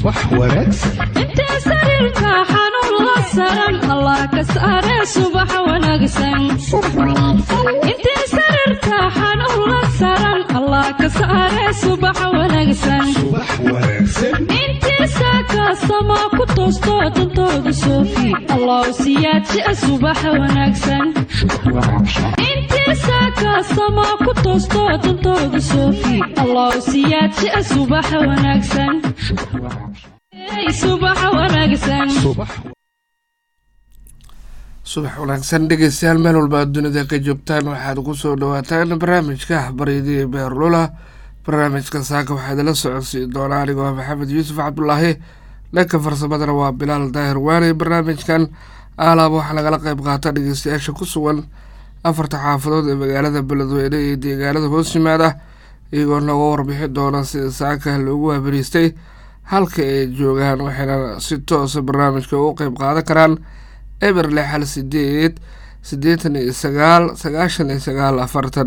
subax wanaagsan intee sariirka xanuun la saran allah ka saare subax wanaagsan intee sariirka xanuun la saran allah ka saare subax wanaagsan subax wanaagsan intii saakaasama ku toosto dantooda soofi allah siyaadjia subax wanaagsan intii saakaasama ku toosto dantooda soofi allah siyaadjia subax wanaagsan Hey, subax wanaagsan subax subax wanaagsan dhegeystayaal meel walba aad dunida ka joogtaan waxaad ku soo dhawaataan barnaamijka baryadii beerlula barnaamijka saaka waxaa idinla socodsiin doonaa anigoo ah maxamed yuusuf cabdulaahi dhanka farsamadana waa bilaal daahir waane barnaamijkan aalaaba waxaa lagala qeyb qaata dhegeystayaasha ku sugan afarta xaafadood ee magaalada beledweyne iyo deegaanada hoos yimaada iyagoo nooga warbixi doona sida saaka loogu habariistay halka ay joogaan waxayna si toosa barnaamijka ugu qeyb qaadan karaan eber lix hal sideed siddeetan iyo sagaal sagaashan iyo sagaal afartan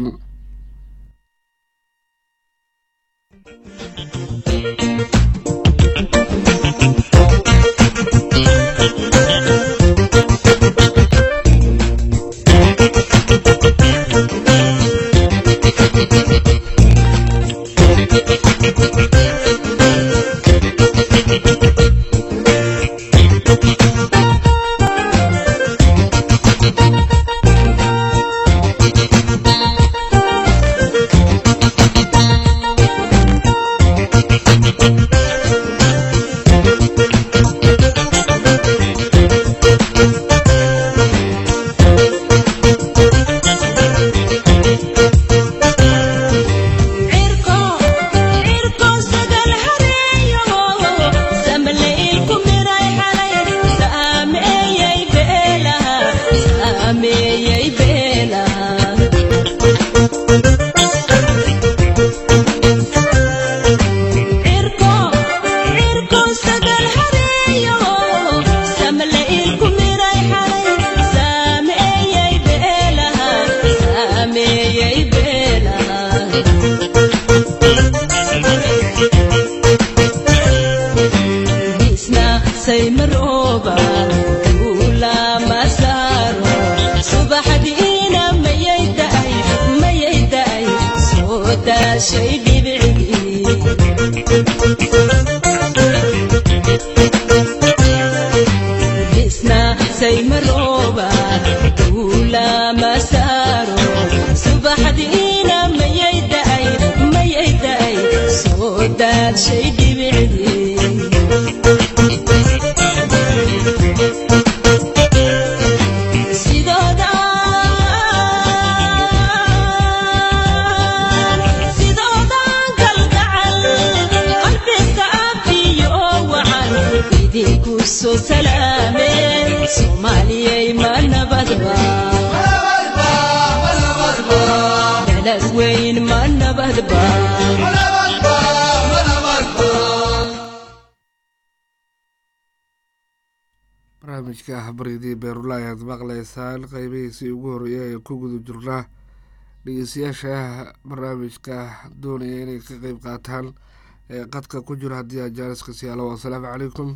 barnaamijka baryadii beerula ayaad maqleysaan qeybihiisii ugu horeeya ee ku guda jirnaa dhegeystayaasha barnaamijka doonaya inay ka qeyb qaataan ee qadka ku jira haddii aad jaaliska siyaalo asalaamu calaykum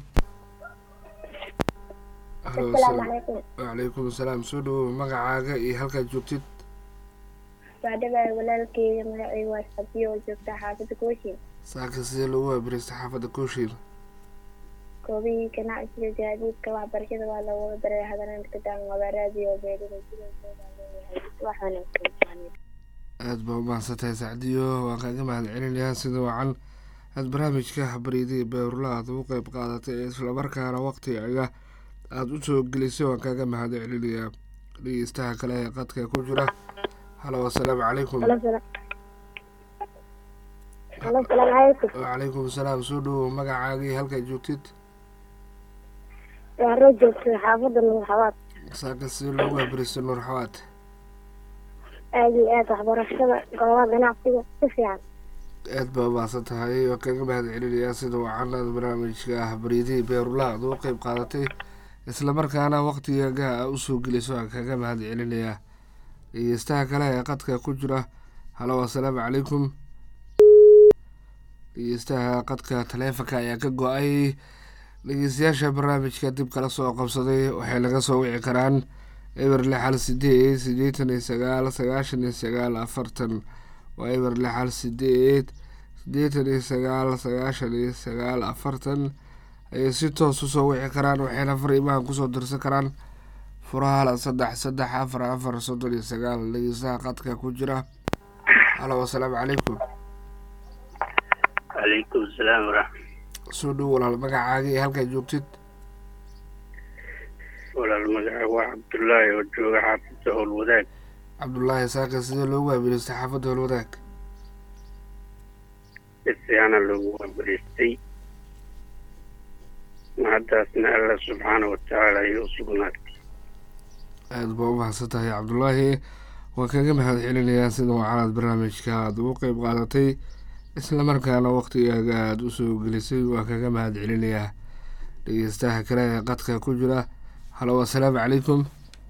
wacalaykum asalaam soo dhawow magacaaga iyo halkaad joogtid baadhabaay walaalkeyga magaceyga waa sabiyo oo joogta xaafadda kooshin saaka sidee loogu waabiristay xaafadda kooshin koobihii ganacsiga gaadiidka waxbarashada waa lagu daray hadaneynta kadaan wabaa raadiyo beerida sidooleeyahay aada baa umahadsan tahay sacdiyo waan kaaga mahad celinayaa sida wacan aada barnaamijka baryadii beerula aad ugu qeyb qaadatay ee islamarkaana waqtigaga aada u soo gelisay waan kaaga mahad celinayaa dhegeystaha kale ee qadka ku jira halo asalaamu calaykum wacalaykum asalaam soo dhawow magacaagii halkaad joogtid waaroo joogtay xaafadda nuur xawaad saaka sidee loogu habiristay nuur xawaad aada iyo aada waxbarashada goobaha ganacsiga si fiican aada baa umahadsan tahay waan kaga mahad celinayaa sida wacan aad barnaamijka ah baryadihii beerula aad uga qeyb qaadatay islamarkaana waqtigaga a usoo geliso waan kaga mahad celinayaa dhegeystaha kale ee qadka ku jira halo asalaamu calaykum dhegeystaha qadka taleefonka ayaa ka go-ay dhegeystayaasha barnaamijka dib kala soo qabsaday waxay laga soo wici karaan eber lix hal sideed siddeetan iyo sagaal sagaashan iyo sagaal afartan waa eber lix hal sideed siddeetan iyo sagaal sagaashan iyo sagaal afartan ayay si toos usoo wici karaan waxayna fariimahan kusoo dirsan karaan furahala saddex saddex afar afar soddon iyo sagaal dhegeystaha qadka ku jira halo asalaamu calaykum calaykum asalaam waraxmat soo dhow walaal magacaaga iyo halkaa joogtid walaal magaca waa cabdullaahi oo jooga xaafidda howlwadaag cabdullaahi saaka sidee loogu waabiristay xaafadda howlwadaag si fiicana loogu waabariistay mahaddaasna alla subxaana watacaala ayay u sugnaatay aada baa u mahadsan tahay cabdullaahi waan kaga mahad celinayaa sida wacanaad barnaamijka aada ugu qeyb qaadatay islamarkaana waqtigaaga aada usoo gelisay waan kaga mahad celinayaa dhegeystaha kale ee qadka ku jira halo assalaamu calaykum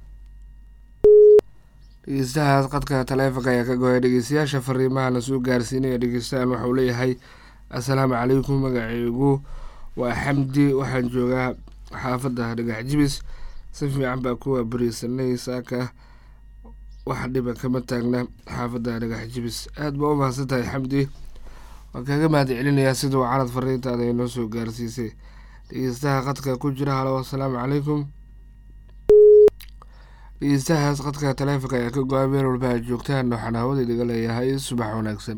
dhegeystahaas qadka taleefonka ayaa ka goya dhegeystayaasha fariimahana soo gaarsiinaya dhegeystahan waxauu leeyahay assalaamu calaykum magaceygu waa xamdi waxaan joogaa xaafadda dhagax jibis si fiican baa kuwa bariisanay saaka wax dhiba kama taagna xaafadda dhagax jibis aada baa u mahadsan tahay xamdi waan kaga mahad celinayaa sida wacanad fariintaada ay noo soo gaarsiisay dhegeystaha qadka ku jira halo assalaamu calaykum dhegeystahaas qadka taleefonka ayaa ka go-a meel walba aad joogtaan waxaan hawada idiga leeyahay subax wanaagsan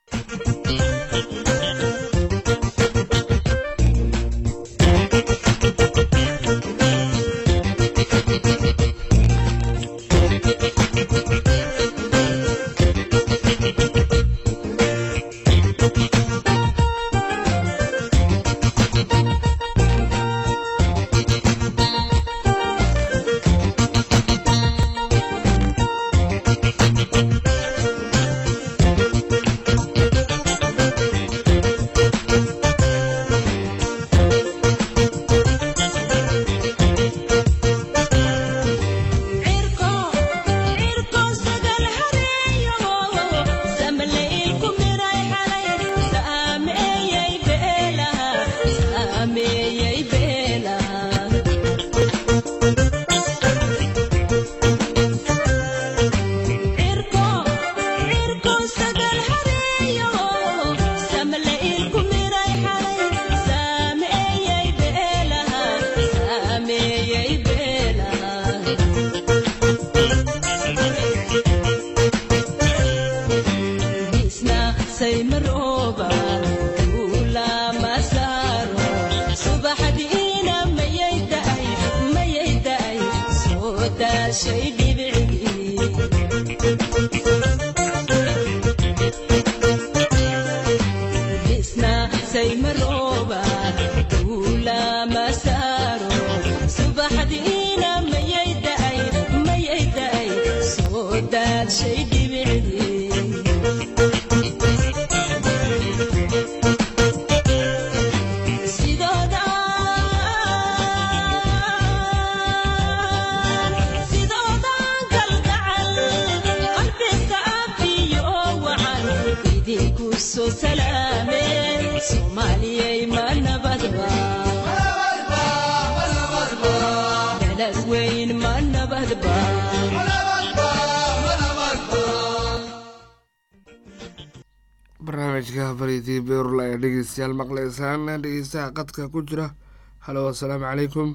barnaamijka baridii beerul ayaa dhegeystayaal maqleysaan dhegeystaha qadka ku jira halo assalaamu calaykum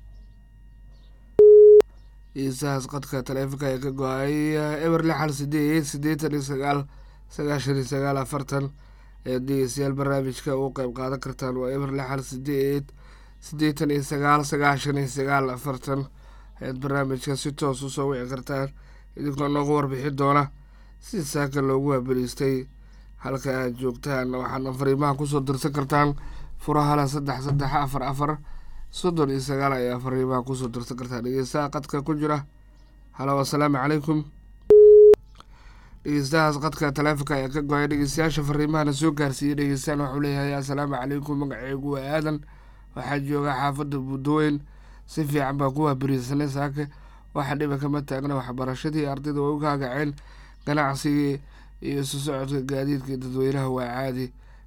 dhegeystahaas qadka taleefonka ayaa ka go-ay eber lix hal sideed siddeetan iyo sagaal sagaashan iyo sagaal afartan ayaad dhegeystayaal barnaamijka ugu qeyb qaadan kartaan waa eber lix hal sideed siddeetan iyo sagaal sagaashan iyo sagaal afartan ayaad barnaamijka si toos usoo wici kartaan idinkoo noogu warbixi doona si saaka loogu waabariistay halka aad joogtaan waxaadna fariimaha kusoo dirsan kartaan furahala saddex saddex afar afar soddon iyo sagaal ayaa fariimaha kusoo dirsan kartaan dhegeystaha qadka ku jira halo assalaamu calaykum dhegeystahaas qadka taleefonka ayaa ka go-ay dhegeystayaasha fariimahana soo gaarsiiyey dhegeystaan waxuu leeyahay assalaamu calaykum magaceygu waa aadan waxaa jooga xaafadda buudaweyn si fiican baa ku waabariisanay saaka waxa dhiba kama taagna waxbarashadii ardayda way u kaagaceen ganacsigii iyo isu socodka gaadiidka dadweynaha waa caadi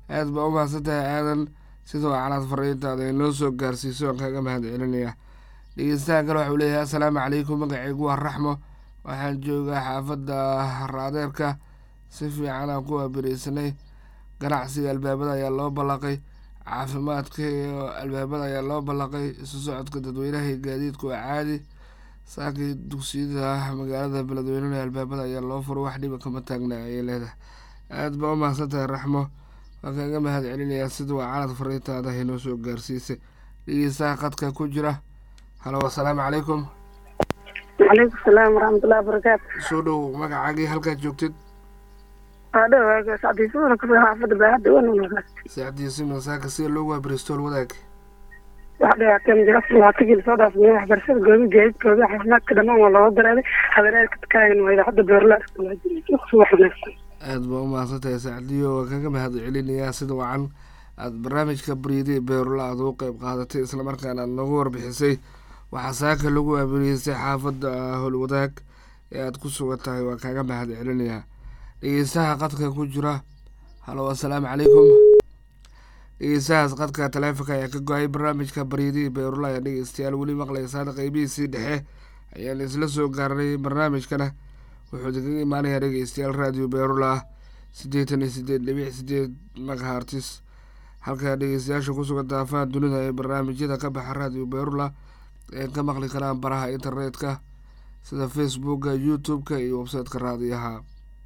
aad baa u mahadsantahay aadan sidoo calaad fariintaada inoo soo gaarsiiso aan kaga mahad celinaya dhegeystaha kale waxau leeyahay assalaamu calaykum magacaygu waa raxmo waxaan joogaa xaafadda raadeerka si fiican aan ku waabireysanay ganacsiga albaabada ayaa loo ballaqay caafimaadka iyo albaabada ayaa loo ballaqay isu socodka dadweynaha iyo gaadiidku waa caadi saakii dugsiyada magaalada beledweynena albaabada ayaa loo furo wax dhiba kama taagna ayay leedahay aada baa u mahadsantahay raxmo waan kaga mahad celinayaa sida waa calad fariintaada inoo soo gaarsiisay dhegeystaha qadka ku jira halo assalaamu calaykum calaykum salaam waraxmatullahi wabarakaatu soo dhow magacaagii halkaad joogtid adhowaaga sacdiisada kasoo xaafada baahada wanulaa saacdiisi masaaka sida loogu waabiristool wadaag wax dhibaateen jira labaatagii lasoo dhaafay waxbarashada goobi gaadiidkooda caafimaadka dhammaan waa looga daraaday habereerka takaagan waa idaacadda beerla subax wanaagsan aada baa u mahadsantahay sacdiyo waan kaga mahad celinayaa sida wacan aada barnaamijka baryadii beerula aada u qeyb qaadatay islamarkaana aada noogu warbixisay waxaa saaka lagu waabiriyeystay xaafadda howlwadaag ee aada ku sugan tahay waan kaga mahad celinayaa dhegeystaha qadka ku jira halo assalaamu calaykum dhegeystahaas qadka taleefonka ayaa ka go-ay barnaamijka baryadii beerula ayaa dhegeystayaal weli maqlaysaan qeybihiisii dhexe ayaan isla soo gaarnay barnaamijkana wuxuu idinkaga imaanayaa dhegeystayaal raadiyo beerula siddeetan iyo sideed dhibic sideed magahartis halka dhegeystayaasha ku sugan daafaha dunida ee barnaamijyada ka baxa raadiyo beerula ee ka maqli karaan baraha internetka sida facebooka youtube-ka iyo websiteka raadiyaha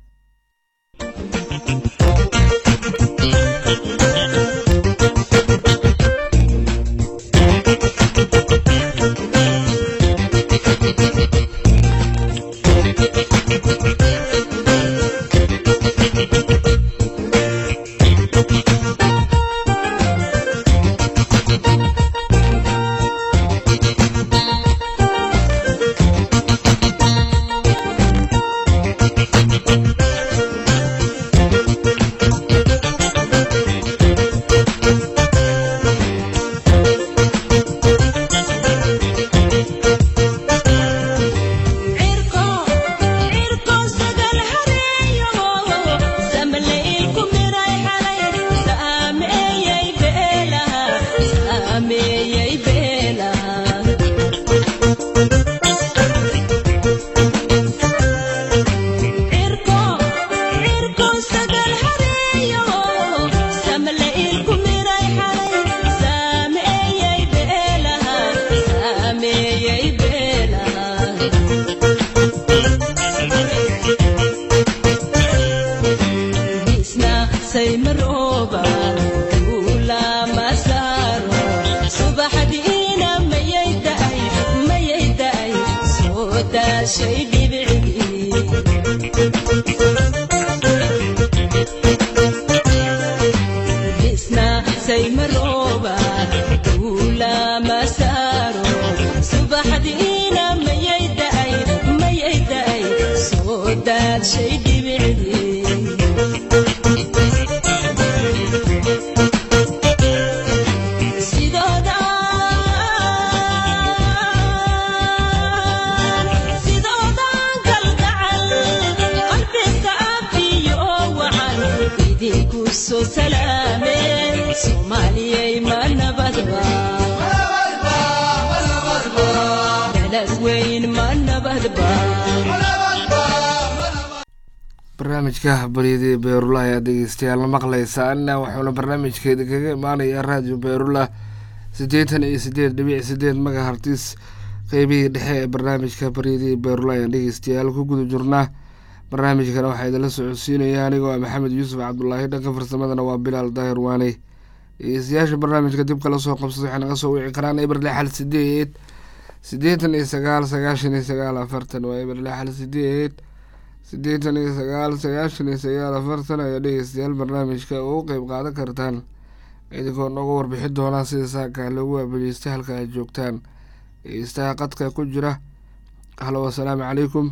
barnaamijka baryadii beerula ayaa dhegeystayaal la maqlaysaana wuxuuna barnaamijkeeda kaga imaanayaa raadiyo beerula siddeetan iyo sideed dhibic sideed magahartis qeybihii dhexe ee barnaamijka baryadii beerula ayaan dhegeystayaal ku guda jirnaa barnaamijkana waxaa idinla socodsiinaya anigoo ah maxamed yuusuf cabdulaahi dhanka farsamadana waa bilaal daahir waaney dhegeystayaasha barnaamijka dib kala soo qabsada waxay naga soo wici karaan eber lixal sideed siddeetan iyo sagaal sagaashan iyo sagaal afartan waa eber lixal sideed siddeetan iyo sagaal sagaashan iyo sagaal afartan ayaa dhegeystayaal barnaamijka ugu qeyb qaadan kartaan idinkoo nooga warbixin doonaa sida saaka loogu waabariystay halka aad joogtaan dhegeystaha qadka ku jira halo assalaamu calaykum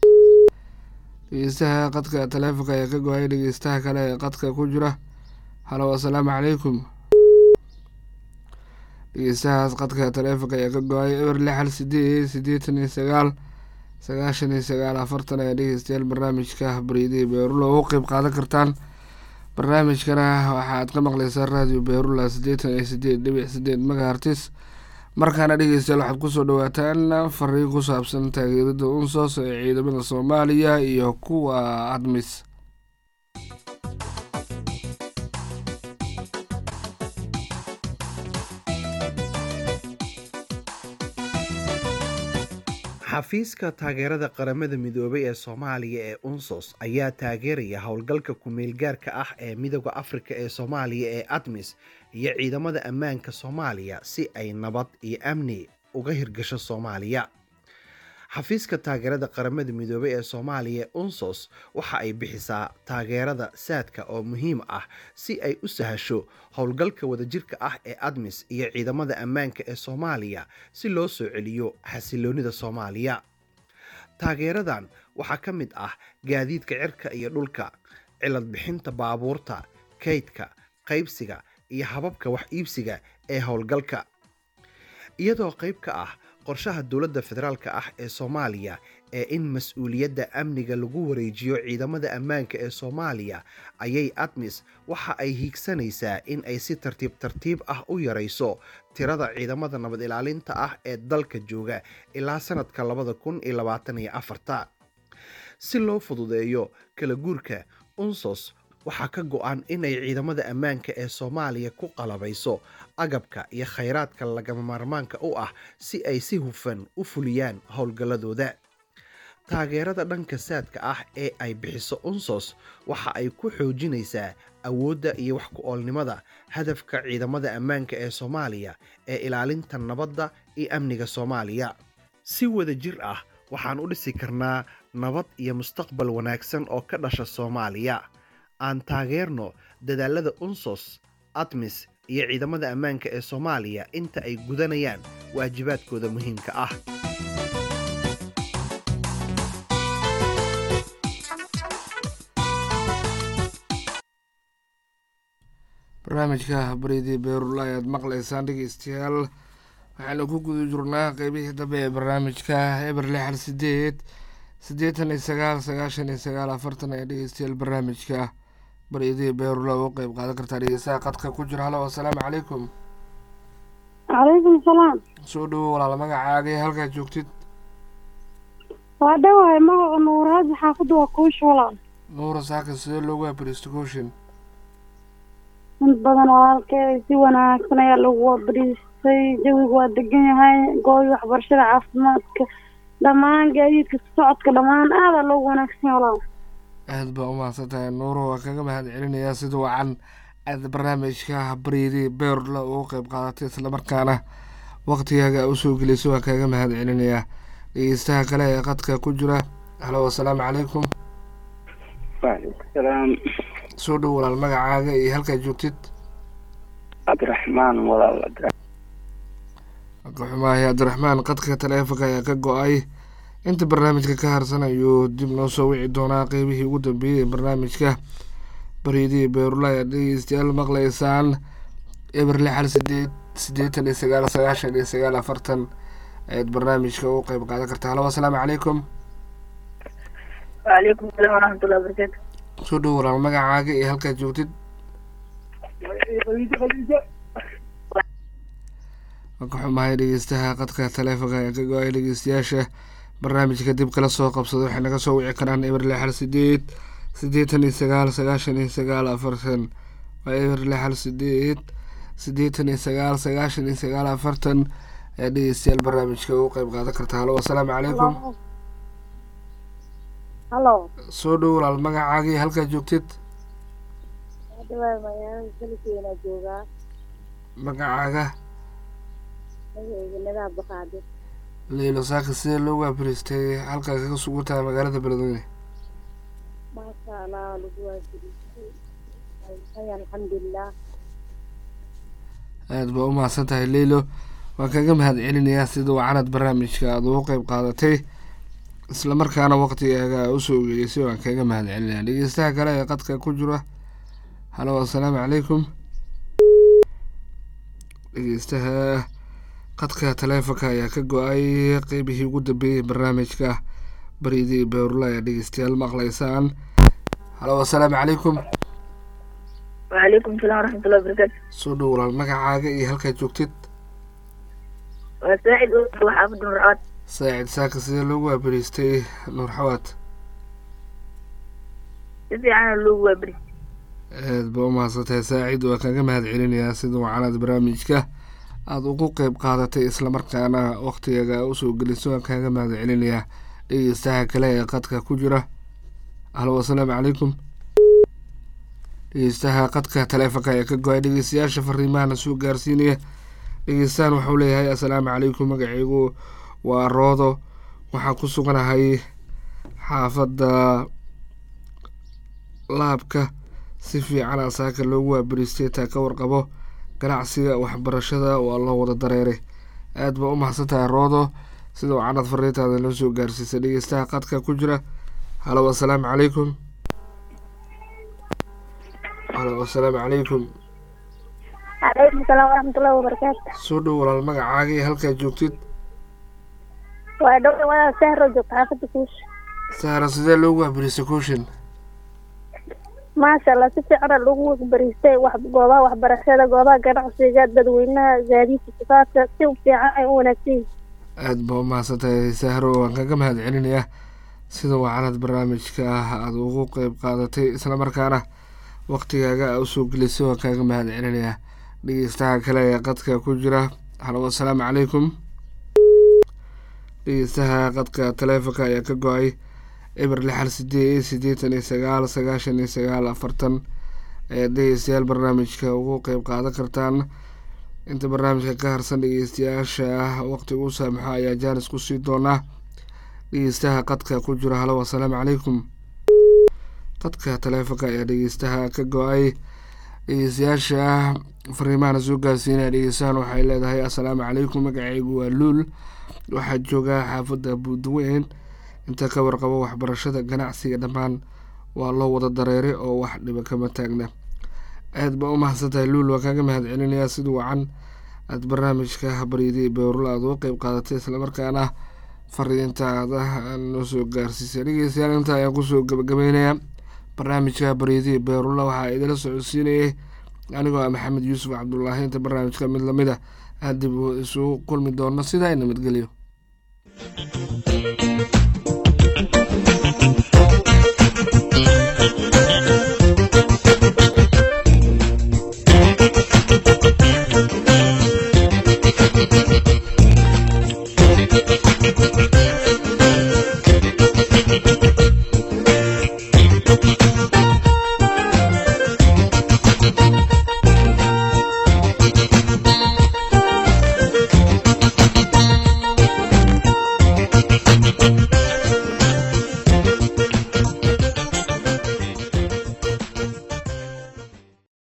dhegeystaha qadka taleefonka ayaa ka go-ay dhegeystaha kale ee qadka ku jira halo assalaamu calaykum dhegeystahaas qadka taleefonka ayaa ka go-ay eber lixal sideed siddeetan iyo sagaal sagaashan iyo sagaal afartan ayaa dhegeystayaal barnaamijka baryadii beerulo ugu qeyb qaadan kartaan barnaamijkana waxaad ka maqleysaa radio beerula siddeetan iyo sideed dhibic sideed megahartis markaana dhegeystayaal waxaad kusoo dhawaataan fariin ku saabsan taageerada unsos ee ciidamada soomaaliya iyo kuwa admis xafiiska taageerada qaramada midoobay ee soomaaliya ee unsos ayaa taageeraya howlgalka ku-meelgaarka ah ee midooda afrika ee soomaaliya ee admis iyo ciidamada ammaanka soomaaliya si ay nabad iyo amni uga hirgasho soomaaliya xafiiska taageerada qaramada midoobay ee soomaaliya ee unsos waxa ay bixisaa taageerada saadka oo muhiim ah si ay u sahasho howlgalka wadajirka ah ee admis iyo ciidamada ammaanka ee soomaaliya si loo soo celiyo xasiloonida soomaaliya taageeradan waxaa ka mid ah gaadiidka cirka iyo dhulka cilad bixinta baabuurta kaydka qaybsiga iyo hababka wax iibsiga ee howlgalka iyadoo qayb ka ah qorshaha dowladda federaalk ah ee soomaaliya ee in mas-uuliyadda amniga lagu wareejiyo ciidamada ammaanka ee soomaaliya ayay admis waxa ay hiigsanaysaa in ay si tartiib tartiib ah u yarayso tirada ciidamada nabad ilaalinta ah ee dalka jooga ilaa sanadka labada kun iyo labaatan iyo afarta si loo fududeeyo kala guurka unsos waxaa ka go-an inay ciidamada ammaanka ee soomaaliya ku qalabayso agabka iyo khayraadka lagama maarmaanka u ah si ay si hufan u fuliyaan howlgalladooda taageerada dhanka saadka ah ee ay bixiso unsos waxa ay ku xoojinaysaa awoodda iyo wax ku-oolnimada hadafka ciidamada ammaanka ee soomaaliya ee ilaalinta nabadda iyo amniga soomaaliya si wada jir ah waxaan u dhisi karnaa nabad iyo mustaqbal wanaagsan oo ka dhasha soomaaliya aan taageerno dadaalada unsos admis iyo ciidamada ammaanka ee soomaaliya inta ay gudanayaan waajibaadkooda muhiimka ah barnaamijka baridii beerula ayaad maqleysaan dhegeystayaal waxaanu ku guda jirnaa qeybihii dambe ee barnaamijka eber lixal sideed siddeetan iyo sagaal sagaashan iyo sagaal afartan ee dhegeystayaal barnaamijka baridii beerula ugu qeyb qaadan kartaa dhegeystaha qadka ku jira halo assalaamu calaykum calaykum salaam soo dhowo walaal magacaaga iyo halkaad joogtid waa dhawahay magaca nuuraaji xaafadda waa kuusha walaal nuura saaka sidee loogu abristocotion mid badan walaalkey si wanaagsan ayaa lagu wabriistay jawigu waa degan yahay gooyi waxbarashada caafimaadka dhammaan gaadiidka socodka dhammaan aadaa loogu wanaagsan yahay walaal aad baa u mahadsan tahay nuuro waa kaga mahad celinayaa sida wacan aad barnaamijka baryadii beerla ugu qeyb qaadatay islamarkaana waqtigaaga usoo gelisay waa kaaga mahad celinayaa dhegeystaha kale ee qadka ku jira halo assalaamu calaykum waalaikum salaam soo dhow walaal magacaaga iyo halkaad joogtid cabdiraxmaan walaal ka xumaahay cabdiraxmaan qadka taleefonka ayaa ka go-ay inta barnaamijka ka harsan ayuu dib noo soo wici doonaa qeybihii ugu dambeeyey ee barnaamijka baryadii beerula ayaad dhegeystayaal maqleysaan eber lixal sideed siddeetan iyo sagaal sagaashan iyo sagaal afartan ayaad barnaamijka ugu qeyb qaadan kartaa halo assalaamu calaykum waalaikum salaam waraxmatullahi wabarakaatu soo dhow walaal magacaaga iyo halkaad joogtid waan ka xumahay dhegeystaha qadka taleefonka ee ka go-ay dhegeystayaasha barnaamijka dib kala soo qabsada waxay naga soo wici karaan eber lixal sideed siddeetan iyo sagaal sagaashan iyo sagaal afartan waa eber lixal sideed siddeetan iyo sagaal sagaashan iyo sagaal afartan ayaa dhegeystayaal barnaamijka ugu qeyb qaadan karta halo assalaamu calaykum halo soo dhow walaal magacaaga iyo halkaad joogtid dhawaay magaalada saligeena joogaa magacaaga magaceyga nadaa baqaade leylo saaka sidee loogu abristay halkaa kaga sugan tahay magaalada beledweyne maasha allah lagu waajibistay hay alxamdulilah aada baa u mahadsan tahay leylo waan kaga mahad celinayaa sida wacanad barnaamijka aada ugu qeyb qaadatay islamarkaana waqtigaaga usoo gelisay waan kaga mahad celinaya dhegeystaha kale ee qadka ku jira halo assalaamu calaykum dhegeystaha qadka taleefonka ayaa ka go-ay qeybihii ugu dambeeyey barnaamijka baridii beerula ayaa dhegeystayaal maqleysaan halo assalaamu calaykum وعليكم السلام ورحمة الله وبركاته soo dhow walaal magacaaga iyo halkaad joogtid وساعد أوسر وحافظ مرعات saacid saaka sidee loogu waabariistay nuur xawaad سيدي أنا اللو وبري aad ba u mahadsantahay saacid waa kaga mahad celinayaa sida wacanaad barnaamijka aada ugu qeyb qaadatay islamarkaana wakhtigaga usoo geliso waan kaaga mahad celinayaa dhegeystaha kale ee qadka ku jira halo asalaamu calaykum dhegeystaha qadka taleefonka ee ka go-ay dhegeystayaasha fariimahana soo gaarsiinaya dhegeystahan waxau leeyahay assalaamu calaykum magacaygu waa roodo waxaan ku suganahay xaafadda laabka si fiican asaaka loogu waabariistay taa ka warqabo ganacsiga waxbarashada waa loo wada dareeray aad baa u mahadsantahay roodo sida wacanad fariintaada loo soo gaarsiisay dhegeystaha qadka ku jira halo assalaamu calaykum halo assalaamu calaykum عليكم السلام ورحمة الله وبركاته soo dhow walaal magacaaga iyo halkaad joogtid وأدور وأنا سهر وجوك حافظ كوش sahra sidee loogu waabariistay kooshin ما شاء الله سيدي أنا اللو بريستي وح جوابها وحبرشة جوابها جنع سيجاد بدوينها زادي في صفات سيو في عائي ونسي aad baa u mahadsantahay sahro waan kaga mahad celinayaa sida wacanad barnaamijka ah aada ugu qeyb qaadatay islamarkaana waktigaaga a usoo gelisay waan kaaga mahad celinayaa dhegeystaha kale ee qadka ku jira halo assalaamu calaykum dhegeystaha qadka taleefonka ayaa ka go-ay eber lixal sideed siddeetan iyo sagaal sagaashan iyo sagaal afartan ayaad dhegeystayaal barnaamijka ugu qeyb qaadan kartaan inta barnaamijka ka harsan dhegeystayaasha waqtiga u saamaxo ayaa jaanis ku sii doonaa dhegeystaha qadka ku jira halo assalaamu calaykum qadka taleefonka ayaa dhegeystaha ka go-ay dhegeystayaasha fariimahana soo gaarsiinaya dhegeystahan waxay leedahay assalaamu calaykum magacaygu waa luul waxaa joogaa xaafadda buudweyn inta ka warqabo waxbarashada ganacsiga dhammaan waa loo wada dareeray oo wax dhiba kama taagna aad baa u mahadsantahay luul waa kaaga mahad celinayaa sida wacan aada barnaamijka baryadii beerula aada uga qeyb qaadatay islamarkaana fariintaada noo soo gaarsiisay dhegeystayaal inta ayaan kusoo gabagabeynayaa barnaamijka baryadii beerula waxaa idila socodsiinayay anigoo ah maxamed yuusuf cabdulaahi inta barnaamijka mid lamid a aan dib isugu kulmi doono sidaa nabadgelyo Thank you.